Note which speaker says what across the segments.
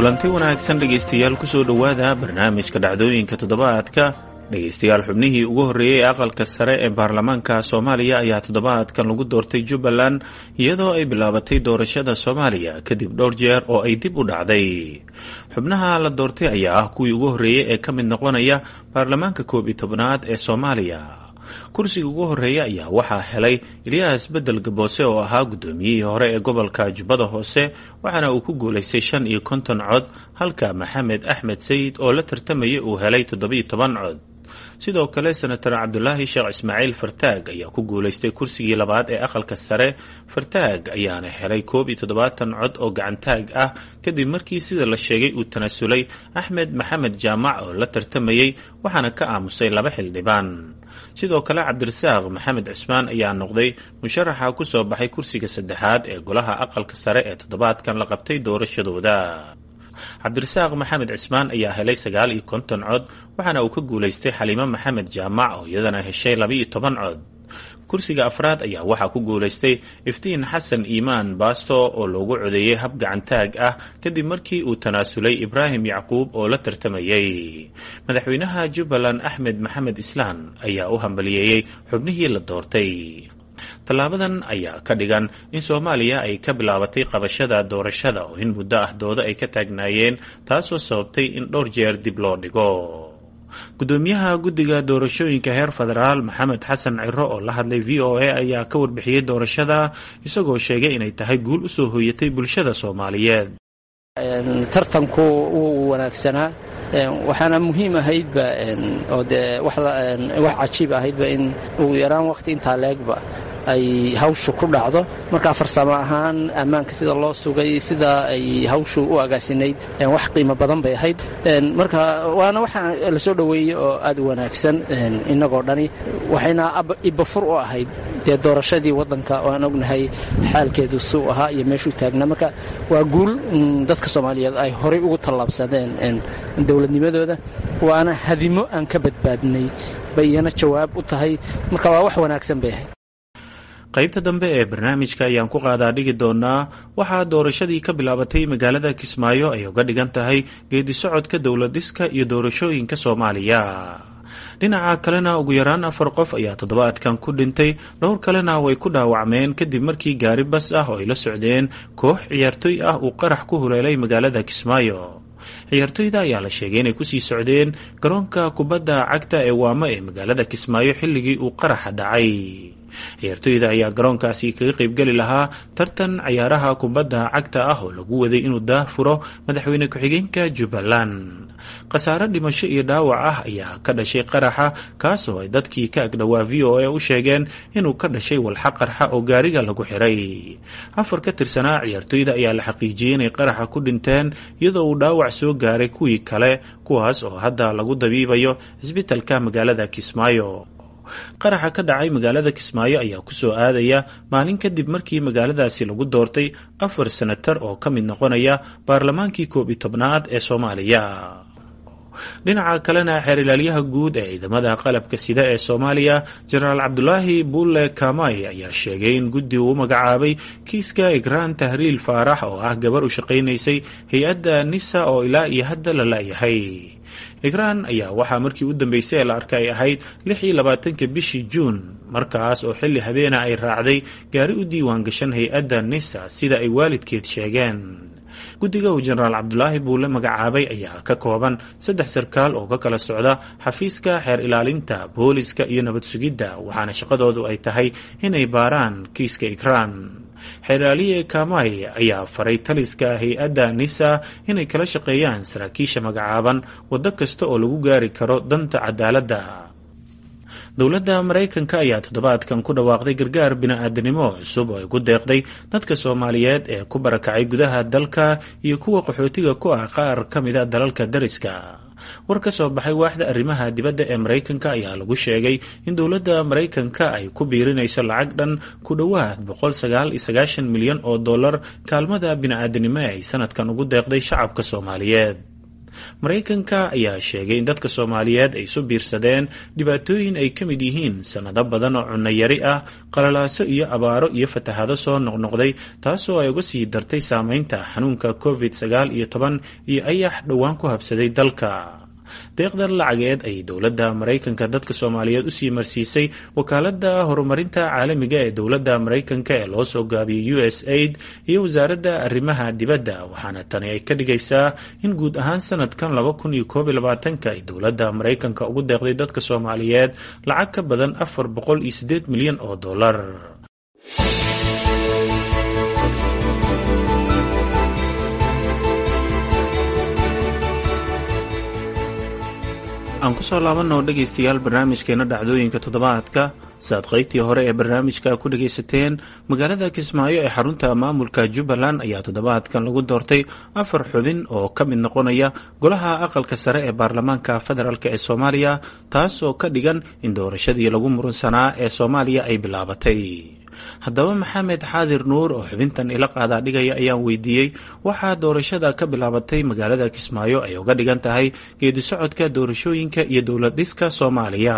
Speaker 1: kulanti wanaagsan dhegaystayaal kusoo dhowaada barnaamijka dhacdooyinka toddobaadka dhegaystayaal xubnihii ugu horreeyey ee aqalka sare ee baarlamaanka soomaaliya ayaa toddobaadkan lagu doortay jubbaland iyadoo ay bilaabatay doorashada soomaaliya kadib dhowr jeer oo ay dib u dhacday xubnaha la doortay ayaa ah kuwii ugu horreeyey ee ka mid noqonaya baarlamaanka koob iyo tobnaad ee soomaaliya kursiga ugu horreeya ayaa waxaa helay ilyaas bedel gaboose oo ahaa guddoomiyihii hore ee gobolka jubbada hoose waxaana uu ku guulaystay shan iyo konton cod halka maxamed axmed sayid oo la tartamayay uu helay toddobiyo toban cod sidoo kale senator cabdulaahi sheekh ismaaciil fartaag ayaa ku guulaystay kursigii labaad ee aqalka sare fartaag ayaana helay koob iyo toddobaatan cod oo gacantaag ah kadib markii sida la sheegay uu tanaasulay axmed maxamed jaamac oo la tartamayey waxaana ka aamusay laba xildhibaan sidoo kale cabdirasaaq maxamed cusmaan ayaa noqday musharaxa ku soo baxay kursiga saddexaad ee golaha aqalka sare ee toddobaadkan la qabtay doorashadooda cabdirasaaq maxamed cismaan ayaa helay sagaal iyo konton cod waxaana uu ka guulaystay xaliimo maxamed jaamac oo iyadana heshay labaiyo toban cod kursiga afraad ayaa waxaa ku guulaystay iftiin xasan iimaan baasto oo loogu codeeyey hab gacantaag ah kadib markii uu tanaasulay ibraahim yacquub oo la tartamayey madaxweynaha jubbaland axmed maxamed islaan ayaa u hambaliyeeyey xubnihii la doortay tallaabadan ayaa ka dhigan in soomaaliya ay ka bilaabatay qabashada doorashada oo in muddo ah doodo ay ka taagnaayeen taasoo sababtay in dhowr jeer dib loo dhigo gudoomiyaha guddiga doorashooyinka heer federaal maxamed xasan ciro oo la hadlay v o a ayaa ka warbixiyey doorashada isagoo sheegay inay tahay guul usoo hooyatay bulshada soomaaliyeed
Speaker 2: tartanku wuu wanaagsanaa waxaana muhiim ahaydba oo dee wax cajiib ahaydba in ugu yaraan waqti intaa leegba ay hawshu ku dhacdo markaa farsamo ahaan ammaanka sida loo sugay sida ay hawshu u agaasinayd wax qiimo badan bay ahayd marka waana waxa la soo dhoweeyey oo aad u wanaagsan innagoo dhani waxayna ibafur u ahayd dee doorashadii waddanka oo aan ognahay xaalkeedu suu ahaa iyo meeshuu taagnaa marka waa guul dadka soomaaliyeed ay horay ugu tallaabsadeen dowladnimadooda waana hadimo aan ka badbaadnay bay iyana jawaab u tahay marka waa wax wanaagsan bay ahayd
Speaker 1: qaybta dambe ee barnaamijka ayaan ku qaadaa dhigi doonaa waxaa doorashadii ka bilaabatay magaalada kismaayo ay uga dhigan tahay geedi socodka dowladiska iyo doorashooyinka soomaaliya dhinaca kalena ugu yaraan afar qof ayaa toddobaadkan ku dhintay dhowr kalena way ku dhaawacmeen kadib markii gaari bas ah oo ay la socdeen koox ciyaartooy ah uu qarax ku huleelay magaalada kismaayo ciyaartooyda ayaa la sheegay inay kusii socdeen garoonka kubadda cagta ee waamo ee magaalada kismaayo xilligii uu qaraxa dhacay ciyaartooyda ayaa garoonkaasi kaga qaybgeli lahaa tartan ciyaaraha kubadda cagta ah oo lagu waday inuu daah furo madaxweyne ku-xigeenka jubbaland khasaare dhimasho iyo dhaawac ah ayaa ka dhashay qaraxa kaasoo ay dadkii ka agdhowaa v o a u sheegeen inuu ka dhashay walxa qarxa oo gaariga lagu xiray afar ka tirsanaa ciyaartooyda ayaa la xaqiijiyey inay qaraxa ku dhinteen iyadoo uu dhaawac soo gaaray kuwii kale kuwaas oo hadda lagu dabiibayo cisbitalka magaalada kismaayo qaraxa ka dhacay magaalada kismaayo ayaa kusoo aadaya maalin kadib markii magaaladaasi lagu doortay afar senatar oo ka mid noqonaya baarlamaankii koob iyo tobnaad ee soomaaliya dhinaca kalena xeer ilaalyaha guud ee ciidamada qalabka sida ee soomaaliya jenaraal cabdulaahi bulle kamay ayaa sheegay in guddi uu u magacaabay kiiska igraan tahriil faarax oo ah gabar u shaqaynaysay hay-adda nisa oo ilaa iyo hadda la laayahay igraan ayaa waxaa markii u dambeysay ee la arkay ahayd lix iyo labaatanka bishii juun markaas oo xilli habeena ay raacday gaari u diiwaan gashan hay-adda nisa sida ay waalidkeed sheegeen guddiga uu jenaraal cabdulaahi buule magacaabay ayaa ka kooban saddex sarkaal oo ka kala socda xafiiska xeer ilaalinta booliska iyo nabad sugidda waxaana shaqadoodu ay tahay inay baaraan kiiska igraan xeeraaliye kamay ayaa faray taliska hay-adda nisa inay kala shaqeeyaan saraakiisha magacaaban waddo kasta oo lagu gaari karo danta cadaaladda dowladda maraykanka ayaa toddobaadkan ku dhawaaqday gargaar bini-aadanimo cusub oo ay ku deeqday dadka soomaaliyeed ee ku barakacay gudaha dalka iyo kuwa qaxootiga ku ah qaar ka mida dalalka dariska war ka soo baxay waaxda arrimaha dibadda ee maraykanka ayaa lagu sheegay in dowladda maraykanka ay ku biirinayso lacag dhan ku dhowaad boqol sagaal iyo sagaashan milyan oo dollar kaalmada bini-aadanimo ee ay sanadkan ugu deeqday shacabka soomaaliyeed maraykanka ayaa sheegay in dadka soomaaliyeed ay isu biirsadeen dhibaatooyin ay ka mid yihiin sannado badan oo cunno yari ah qalalaaso iyo abaaro iyo fatahaado soo noqnoqday taasoo ay uga sii dartay saameynta xanuunka covid sagaal iyo toban iyo ayax dhowaan ku habsaday dalka deeqdan lacageed ay dowladda maraykanka dadka soomaaliyeed usii marsiisay wakaaladda horumarinta caalamiga ee dowladda maraykanka ee loo soo gaabiyey u s aid iyo wasaaradda arrimaha dibadda waxaana tani ay ka dhigaysaa in guud ahaan sanadkan laba kun iyo koob iyo labaatanka ay dowladda maraykanka ugu deeqday dadka soomaaliyeed lacag ka badan afar boqol iyo siddeed milyan oo dollar aan kusoo laabanoo dhegaystayaal barnaamijkeena dhacdooyinka toddobaadka saaad qaybtii hore ee barnaamijka ku dhagaysateen magaalada kismaayo ee xarunta maamulka jubbaland ayaa toddobaadkan lagu doortay afar xubin oo ka mid noqonaya golaha aqalka sare ee baarlamaanka federaalk ee soomaaliya taas oo ka dhigan in doorashadii lagu murunsanaa ee soomaaliya ay bilaabatay haddaba maxamed xaadir nuur oo xubintan ila qaadaa dhigaya ayaan weydiiyey waxaa doorashada ka bilaabatay magaalada kismaayo ay uga dhigan tahay geedi socodka doorashooyinka iyo dowlad dhiska soomaaliya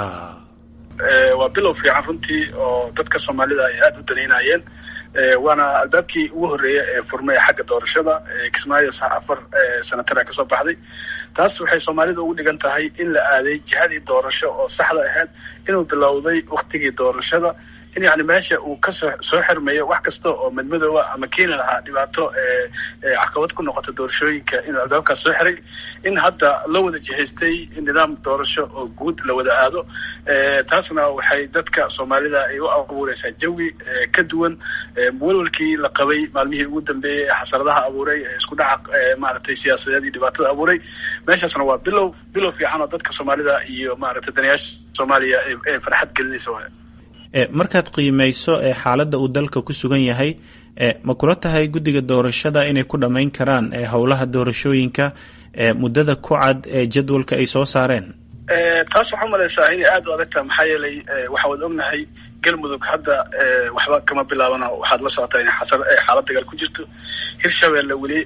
Speaker 3: waa bilow fiican runtii oo dadka soomaalida ay aada u danaynayeen waana albaabkii ugu horreeya ee furmay xagga doorashada kismaayo afar sanatara kasoo baxday taas waxay soomaalida ugu dhigan tahay in la aaday jihadii doorasho oo saxda ahayd inuu bilowday waktigii doorashada in yani meesha uu kasoo soo xirmayo wax kasta oo madmadooba ama keeni lahaa dhibaato caqabad ku noqota doorashooyinka inuu albaabkaas soo xiray in hadda la wada jihaystay nidaam doorasho oo guud la wada aado taasna waxay dadka soomaalida ay u abuureysaa jawi ka duwan walwalkii la qabay maalmihii ugu dambeeyey ee xasaradaha abuuray ee isku dhaca maaragtay siyaasadeed iyo dhibaatada abuuray meeshaasna waa bilow bilow fiican oo dadka soomaalida iyo maaragtay danayaasha soomaaliya ee farxad gelinaysa waay
Speaker 1: markaad qiimeyso ee xaaladda uu dalka ku sugan yahay ma kula tahay guddiga doorashada inay ku dhammayn karaan howlaha doorashooyinka muddada ku cad ee jadwalka ay soo saareen
Speaker 3: taas waxaa umalaysaa inay aada u adagtaha maxaa yeelay waxaa wad ognahay galmudug hadda waxba kama bilaabana waxaad la socotaa in xaalad dagaal ku jirto hirshabeelle weli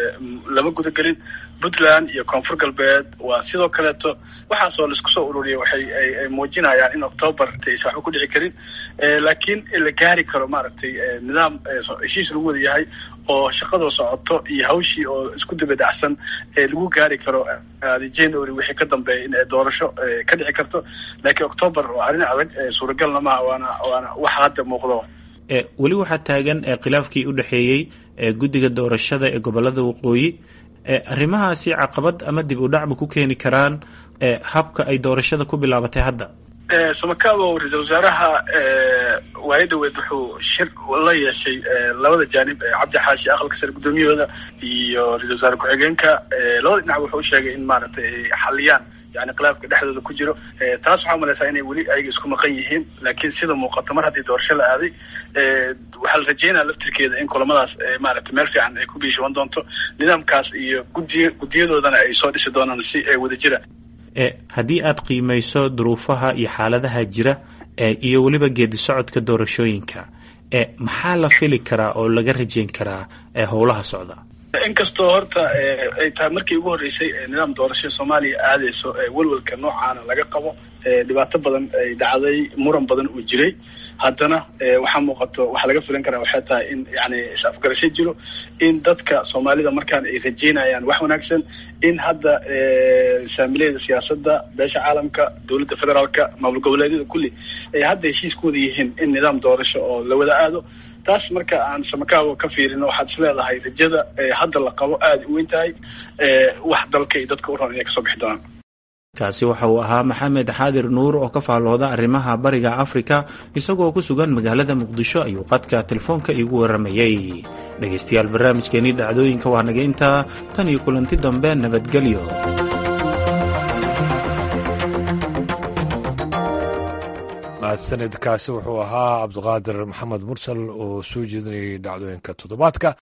Speaker 3: lama gudagelin puntland iyo koonfur galbeed waa sidoo kaleeto waxaasoo laisku soo ururiyay waxay ay muujinayaan in octoobar aysan waxba ku dhici karin laakiin la gaari karo maaragtay nidaam heshiis lagu wada yahay oo shaqadoo socoto iyo hawshii oo isku dibadacsan lagu gaari karo january wixii ka dambeeya in doorasho ka dhici karto laakiin octoobar waa arrin adag suuragalna maha waana waana waxa hadda muuqdo
Speaker 1: weli waxaa taagan khilaafkii u dhexeeyey guddiga doorashada ee gobolada waqooyi arrimahaasi caqabad ama dib u dhacba ku keeni karaan habka ay doorashada ku bilaabatay hadda
Speaker 3: samakaabo ra-iisal wasaaraha waayo dhaweed wuxuu shir la yeeshay labada jaanib cabdi xaashi aqalka sare guddoomiyahooda iyo ra-isul wasaare ku-xigeenka labada dhinac wuxuu sheegay in maaragtay ay xaliyaan yani khilaafka dhexdooda ku jiro taas waxaa umalaysaa inay weli ayaga isku maqan yihiin laakiin sida muuqato mar haddii doorasho la aaday waxaa la rajeynaya laftirkeeda in kulamadaas maaragtay meel fiican ay ku biishaban doonto nidaamkaas iyo gudiy guddiyadoodana ay soo dhisi doonaan si wada jira
Speaker 1: haddii aad qiimeyso duruufaha iyo xaaladaha jira iyo weliba geedi socodka doorashooyinka maxaa la fili karaa oo laga rajeyn karaa howlaha socda
Speaker 3: inkastoo horta ay tahay markii ugu horreysay nidaam doorasho soomaaliya aadayso welwelka noocaana laga qabo dhibaato badan ay dhacday muran badan uu jiray haddana waxaa muuqato waxaa laga filan karaa waxay tahay in yani is-afgarasho jiro in dadka soomaalida markaan ay rajeynayaan wax wanaagsan in hadda saamileyda siyaasadda beesha caalamka dowladda federaalka maamul goboleedyada kulli ay hadda heshiis ku wada yihiin in nidaam doorasho oo la wada aado taas marka aan samakaabo ka fiirino waxaad is leedahay rajada hadda la qabo aada u weyn tahay wax dalka iyo dadka u ron inay kasoo bixi doonaan
Speaker 1: kaasi waxa uu ahaa maxamed xaadir nuur oo ka faallooda arrimaha bariga afrika isagoo ku sugan magaalada muqdisho ayuu qadka telefoonka iigu waramayey dhegaystayaal barnaamijkeenii dhacdooyinka waa naga intaa tan iyo kulanti dambe nabadgelyo
Speaker 4: mahadsanidkaasi wuxuu ahaa cabdiqaadir maxamed mursal oo soo jeedinayay dhacdooyinka toddobaadka